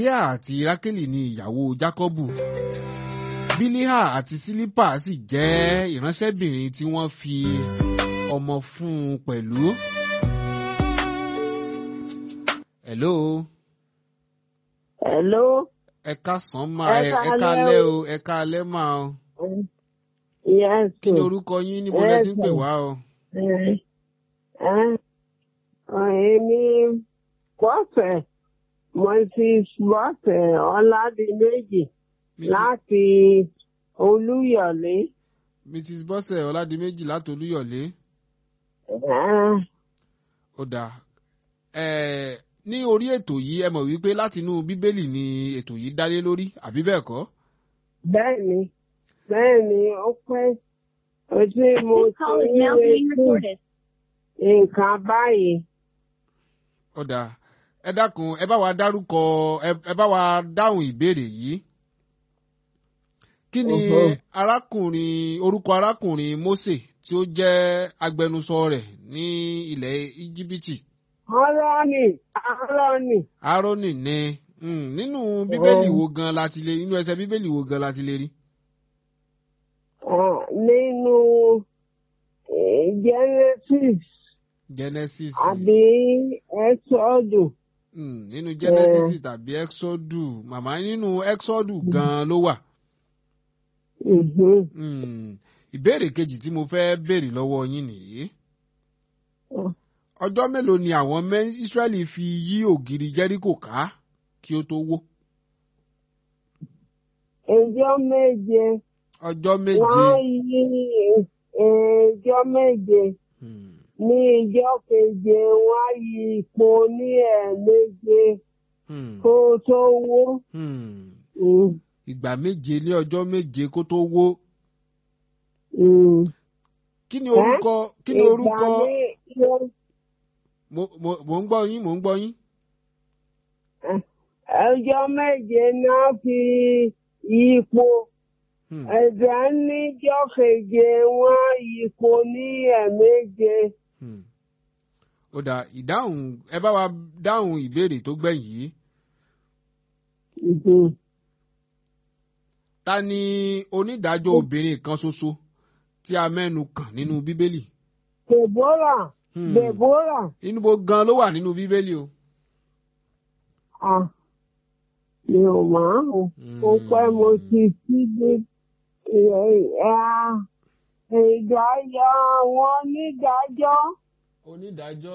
Lea àti Rákélì ni ìyàwó Jákọ́bù. Bílíhà àti Sílípà sì jẹ́ ìránṣẹ́bìnrin tí wọ́n fi ọmọ fún un pẹ̀lú. Hello. Hello. Ẹ káàsán mà Ẹ ẹ káalẹ́ káalẹ́ o. o ẹ káalẹ́ mà o. Yes. Kí ni orúkọ yín níbo lẹ ti ń pè wá o? Eh, eh, Èmi Bọ́sẹ̀ Moses Bọ́sẹ̀ Ọládìméjì Mrs. láti Olúyọ̀lé. Mrs. Bọ́sẹ̀ Ọládìméjì láti Olúyọ̀lé. Eh, Ó dáa. Ẹ ní orí ètò yìí ẹ mọ̀ wípé látinú Bíbélì ni ètò yìí dálé lórí àbí bẹ́ẹ̀ kọ́? Bẹ́ẹ̀ni, bẹ́ẹ̀ni, ó pẹ́ ojú mo This ti call is ń now being retí recorded. nǹkan báyìí. Ó dáa. Ẹ dákun ẹ bá wa dárúkọ ẹ ẹ bá wa dáhùn ìbéèrè yìí. Kí ni Mhm. arákùnrin orúkọ arákùnrin Mósè tí ó jẹ́ agbẹnusọ rẹ̀ ní ilẹ̀ Íjíbítì? Ọlọ́ni, ọlọ́ni. Árónì ni mm, nínú Bíbélì Oh. wo gan la ti lè nínú ẹsẹ̀ Bíbélì wo gan la ti lè rí? Ah, nínú eh, Genesis Genesis. àbí Exodus. Mm, nínú Genesis tàbí Exodus màmá nínú Exodus gan ló wà. Mhm. Mm, ìbéèrè kejì tí mo fẹ́ béèrè lọ́wọ́ yín nìyí. Oh. Ọjọ́ mélòó ni àwọn mẹ́ Ísírẹ́lì fi yí ògiri Jẹ́ríkò ká kí ó tó wó? Ẹjọ́ méje Ọjọ́ méje. wọ́n yí ẹjọ́ méje Mm, ní ìjọ́ keje wọ́n yí ipò ní ẹ̀ẹ̀méje mm, kó tó wó. mm. Mm, Ìgbà méje ní ọjọ́ méje kó tó wó. mm. Kí ni orúkọ kí ni orúkọ Ìgbà ní- mo mo mo ń gbọ́ yín mo ń gbọ́ yín. ọjọ́ méje náà fi yípo Hmm. ẹ̀dá níjọ́ keje wọ́n yípo ní ẹ̀ẹ̀méje. Hmm. Ó dà ìdáhùn ẹ bá wa dáhùn ìbéèrè tó gbẹ̀yìn yìí. Mhm. Ta ni onídàájọ́ obìnrin kan ṣoṣo tí a mẹ́nu kàn nínú Bíbélì? Deborah Hmm. Deborah Inú bo gan ló wà nínú Bíbélì o. ah mi ò máa ń ó pẹ́ mo ti síbi ìdájọ́ àwọn onídàájọ́ Onídàájọ́.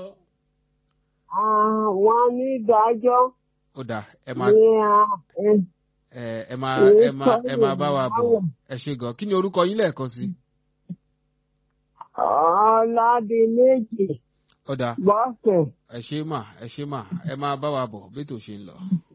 àwọn onídàájọ́ Ó dà ẹ máa ní ah, eh, ẹ ẹ máa Èyí ẹ máa ẹ máa bá wa sọ́yìn bọ̀ ẹ ṣe gan. Kí ni orúkọ yín lẹ́ẹ̀kan sí? Ọládìméjì Ó dà Bọ́sẹ̀. ẹ ṣe mà ẹ ṣe mà ẹ máa bá wa bọ̀ bí ètò ṣe ń lọ.